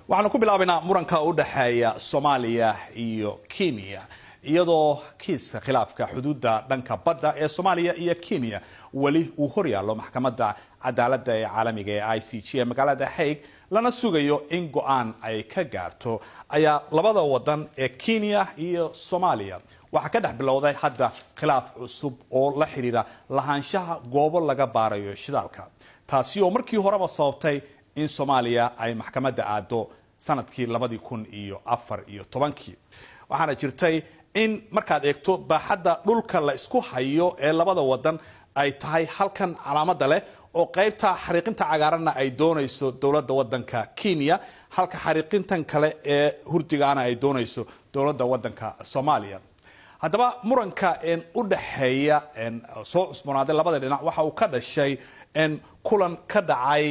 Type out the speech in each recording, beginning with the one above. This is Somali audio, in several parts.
waxaanu ku bilaabaynaa muranka u dhexeeya soomaaliya iyo kenya iyadoo kiiska khilaafka xuduudda dhanka badda ee soomaaliya iyo kenya weli uu horyaallo maxkamadda cadaaladda ee caalamiga ee i c g ee magaalada hague lana sugayo in go-aan ay ka gaarto ayaa labada wadan ee kenya iyo soomaaliya waxaa ka dhex bilowday hadda khilaaf cusub oo la xidhiidha lahaanshaha goobo laga baarayo shidaalka taasi oo markii horeba sababtay in soomaaliya ay maxkamadda aado sanadkii labadii kun iyo afar iyo tobankii waxaana jirtay in markaad eegto baaxadda dhulka la isku hayo ee labada wadan ay tahay halkan calaamada leh oo qaybta xariiqinta cagaaranna ay doonayso dowladda wadanka kenya halka xariiqintan kale ee hurdigaana ay doonayso dowladda wadanka soomaaliya haddaba muranka u dhexeeya soo cusboonaaday labada dhinac waxa uu ka dhashay kulan ka dhacay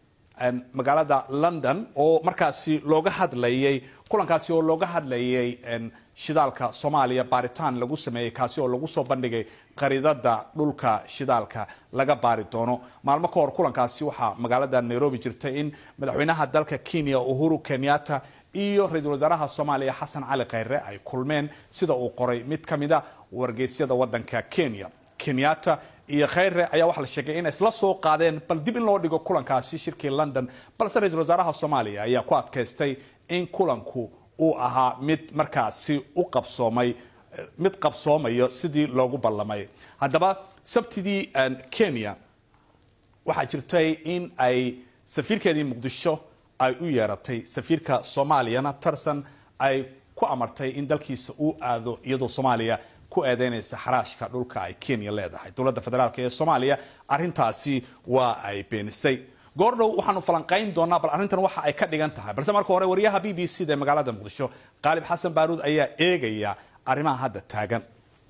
magaalada london oo markaasi looga hadlayay kulankaasi oo looga hadlayay shidaalka soomaaliya baaritaan lagu sameeyey kaasi oo lagu soo bandhigay qaridada dhulka shidaalka laga baari doono maalmo ka hor kulankaasi waxaa magaalada nairobi jirtay in madaxweynaha dalka kenya uhuru kenyatta iyo ra-iisul wasaaraha soomaaliya xasan cali khayre ay kulmeen sida uu qoray mid ka mida wargeysyada wadanka kenya kenyatta iyo khayre ayaa waxaa la sheegay inay isla soo qaadeen bal dib in loo dhigo kulankaasi shirkii london balse ra-iisul wasaaraha soomaaliya ayaa ku adkaystay in kulanku uu ahaa mid markaasi u qabsoomay mid qabsoomayo sidii loogu ballamay haddaba sabtidii kenya waxaa jirtay in ay safiirkeedii muqdisho ay u yeeratay safiirka soomaaliyana tarsan ay ku amartay in dalkiisa uu aado iyadoo soomaaliya ku eedeynaysa xaraashka dhulka ay kenya leedahay dowladda federaalk ee soomaaliya arintaasi waa ay beenisay goordhow waxaanu falanqayn doonaa bal arrintan waxa ay ka dhigan tahay balse marka hore wariyaha b b c da ee magaalada muqdisho qaalib xasan baaruud ayaa eegaya arrimaha hadda taagan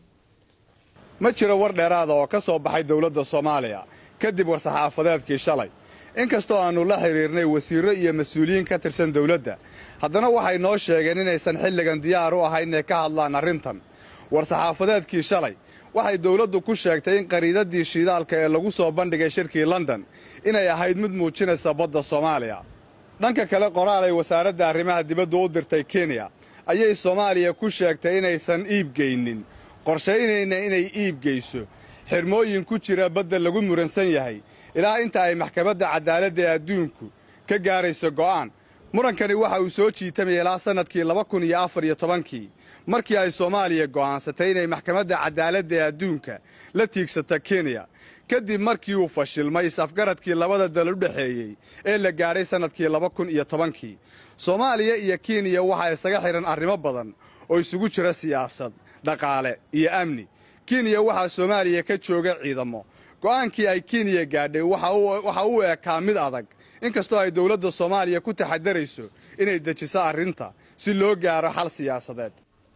ma jiro war dheeraada oo ka soo baxay dowladda soomaaliya kadib war-saxaafadeedkii shalay inkastoo aannu la xidhiirnay wasiirro iyo mas-uuliyiin ka tirsan dowladda haddana waxay noo sheegeen inaysan xilligan diyaar u ahayn inay ka hadlaan arrintan war-saxaafadeedkii shalay waxay dowladdu ku sheegtay in qariidaddii shidaalka ee lagu soo bandhigay shirkii london inay ahayd mid muujinaysa badda soomaaliya dhanka kale qoraal ay wasaaradda arrimaha dibaddu u dirtay kenya ayay soomaaliya ku sheegtay inaysan iibgeynin qorshaynayna inay iibgeyso xirmooyin ku jira badda lagu muransan yahay ilaa inta ay maxkamadda cadaaladda ee adduunku ka gaarayso go'aan murankani waxa uu soo jiitamaya ilaa sannadkii laba kun iyo afar iyo tobankii markii ay soomaaliya go'aansatay inay maxkamadda cadaaladda ee adduunka la tiigsata kenya kadib markii uu fashilmay is-afgaradkii labada dal u dhexeeyey ee la gaadhay sannadkii laba kun iyo tobankii soomaaliya iyo kenya waxaa isaga xidhan arrimo badan oo isugu jira siyaasad dhaqaale iyo amni kenya waxaa soomaaliya ka jooga ciidamo go'aankii ay kenya gaadhay waxa uu ekaa mid adag inkastoo ay dowladda soomaaliya ku taxadarayso inay dejiso arrinta si loo gaaro xal siyaasadeed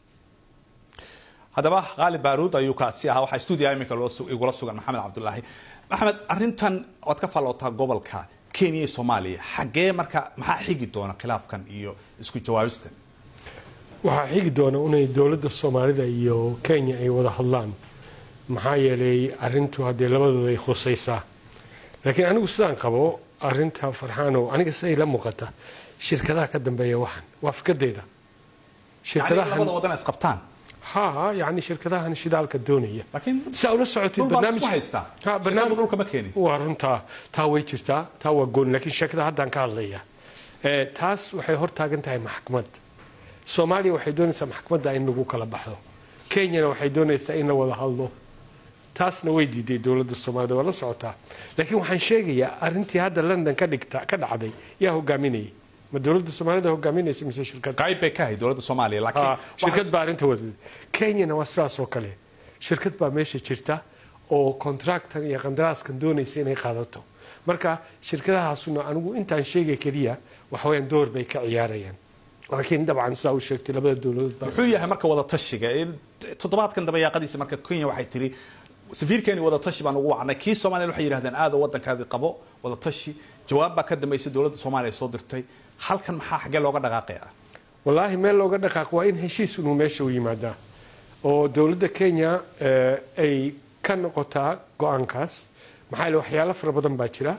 haddaba qaali baaruud ayuu kaasi ahaa waxaa stuudiya iminka igula sugan maxamed cabdulaahi maxamed arrintan waad ka fallootaa gobolka kenya iyo soomaaliya xaggee marka maxaa xigi doona khilaafkan iyo isku jawaabistan waxaa xigi doona inay dowladda soomaalida iyo kenya ay wada hadlaan maxaa yeelay arintu haddee labadooda ay khusaysaa laakiin anigu sidaan qabo arinta farxaanow aniga siday la muuqata shirkadaha ka dambeeya waxan waa fikradeyda labada wadan isqabtaan ha yani shirkadahan shidaalka doonaya laakiin saa ula socotid dhul baa isku haystaa Ha, shidaalku barnaamij- dhulka ma keenin waa runtaa taa way jirtaa taa waa gooni laakiin sheekada haddaan ka hadlaya Eh, taas waxay hor taagan tahay maxkamad soomaaliya waxay doonaysaa maxkamadda in lagu kala baxdo kenyana waxay doonaysaa in la wada hadlo taasna way diiday dowladda soomaalida waa la socotaa laakiin waxaan sheegayaa arrintii hadda london ka dhigta ka dhacday yaa hogaaminayay ma dowladda soomaalida hogaaminaysa mise shirkad qayb bay ka ahayd dowladda soomaaliya laakiin Ah, shirkad baa arrinta wadada kenyana waa sidaas oo kale shirkad baa meesha jirta oo contractan iyo qandaraaskan doonaysa inay qaadato marka shirkadahaasuna anigu intaan sheegay keliya waxaweyaan door bay ka ciyaarayaan laakiin dabcan sidaa u sheegtay labada dowladood baa muxuu yahay marka wada tashiga In- toddobaadkan dambe yaaqadiisa marka kenya waxay tiri safiirkeeni wada tashi baan ugu wacnay kii soomaaliya waxay yidhahdeen aada waddankaadi qabo wada tashi jawaab baa ka dambeysay dowladda soomaaliya soo dirtay halkan maxaa xaggee looga dhaqaaqaya wallaahi meel looga dhaqaaq waa in heshiis inuu meesha u yimaadaa oo dowladda kenya eh, ay ka noqotaa go-aankaas maxaa yeele waxyaalo fara badan baa jira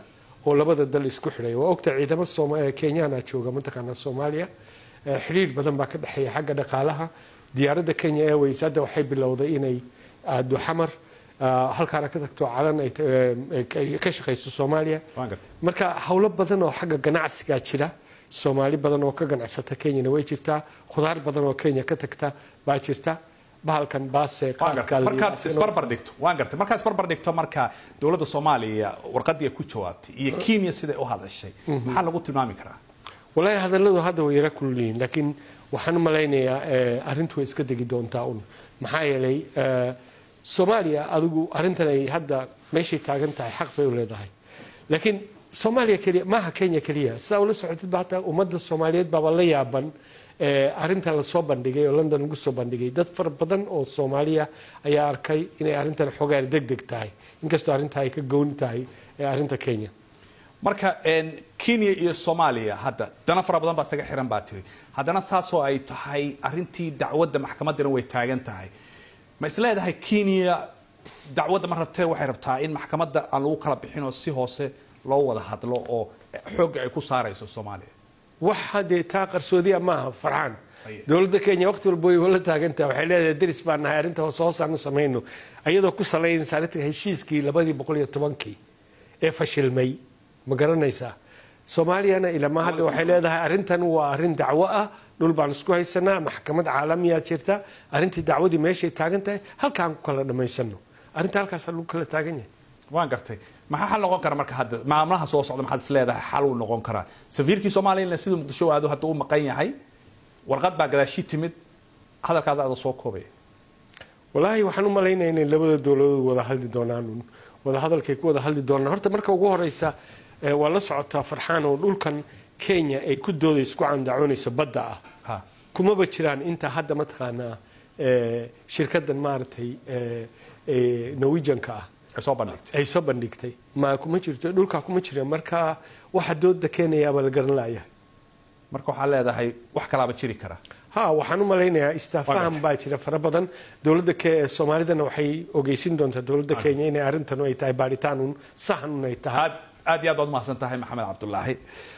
oo labada dal isku xidhay waa ogta ciidamo Sooma- kenyana jooga mataqaanaa soomaaliya Eh, xidhiir badan baa ka dhexeeya xagga dhaqaalaha diyaaradda kenya airways hadda waxay bilowday inay aado xamar ah, halkaana ka tagto calan ay eh, ay ka shaqayso soomaaliya waan gartay marka howlo badan oo xagga ganacsigaa jira soomaali badan oo ka ganacsata kenyana way jirtaa khudaar badan oo kenya ka tagta baa jirta bahalkan baase waan qaadka gartay la markaad yidhaahdo. isbarbar dhigto waan gartay markaad isbarbar dhigto marka dowladda soomaaliya warqadii ay ku jawaabtay iyo kenya siday u hadashay maxaa lagu tilmaami karaa walaahi hadalladu hadda way yara kulliyiin laakiin waxaan u malaynayaa eh, arrintu way iska degi doontaa un maxaa yeelay eh, soomaaliya adigu arrintan ay hadda meeshay taagan tahay xaq bay u leedahay laakiin soomaaliya keliya maaha kenya keliya sidaa ula socotid ba hataa ummadda soomaaliyeed baaba la yaaban eh, arrintan lasoo bandhigay oo london lagu soo bandhigay dad fara badan oo soomaaliya ayaa arkay inay arrintan xogaan deg deg tahay inkastoo arrinta ay ka gooni tahay eh, arrinta kenya marka een, kenya iyo soomaaliya hadda dana fara badan baa isaga xiran baa tiri haddana saasoo ay tahay arrintii dacwadda maxkamaddana way taagan tahay ma is leedahay kenya dacwadda ma rabtee waxay rabtaa in maxkamadda aan lagu kala bixin oo si hoose loo wada hadlo oo xoogga ay ku saarayso soomaaliya waxa dee taa qarsoodiya maaha farxaan Aye. dowladda kenya waqti walba way la taagantaha waxay leedahay deris baan nahay arrinta hoose hoosaanu samayno ayadoo ku salaynaysa arrinta heshiiskii labadii boqol iyo tobankii ee fashilmay ma garanaysaa soomaaliyana ilama hadda waxay leedahay arrintan waa arrin dacwo ah dhul baan isku haysanaa maxkamad caalamiyaa jirta arrintii dacwadii meeshay taagan tahay halkaan ku kala dhammaysano arrinta halkaas lagu kala taagan yahay waan gartay maxaa xal noqon kara marka hadda maamulaha soo socda maxaad is leedahay xal uu noqon karaa safiirkii soomaaliya siduu muqdisho aado hadda u maqan yahay warqad baa gadaashii timid hadalkaada ada soo koobaya walaahi waxaan u malaynaya inay labada dowladood wada hadli doonaan un wada hadalkay ku wada hadli doonaan horta marka ugu horeysa eh, waa la socotaa farxaan oo dhulkan kenya ay ku doodayso ku candacoonayso badda ah ha kumaba jiraan inta hadda mataqaanaa eh, shirkadan maaragtay eh, eh, norwegianka ah ay soo bandhigtay ay soo bandhigtay ma kuma jirto dhulkaa kuma jira marka waxa dooda keenayaaba la garan laayahay marka waxaa leedahay wax kalaaba jiri kara ha waxaan u malaynayaa istaafaham baa jira fara badan dowladda ke soomaalidana waxay ogeysin doontaa dowladda kenya inay arrintan ay tahay baaritaan un sahan un ay tahay aad aad iyo aad baad umahadsan tahay maxamed cabdulaahi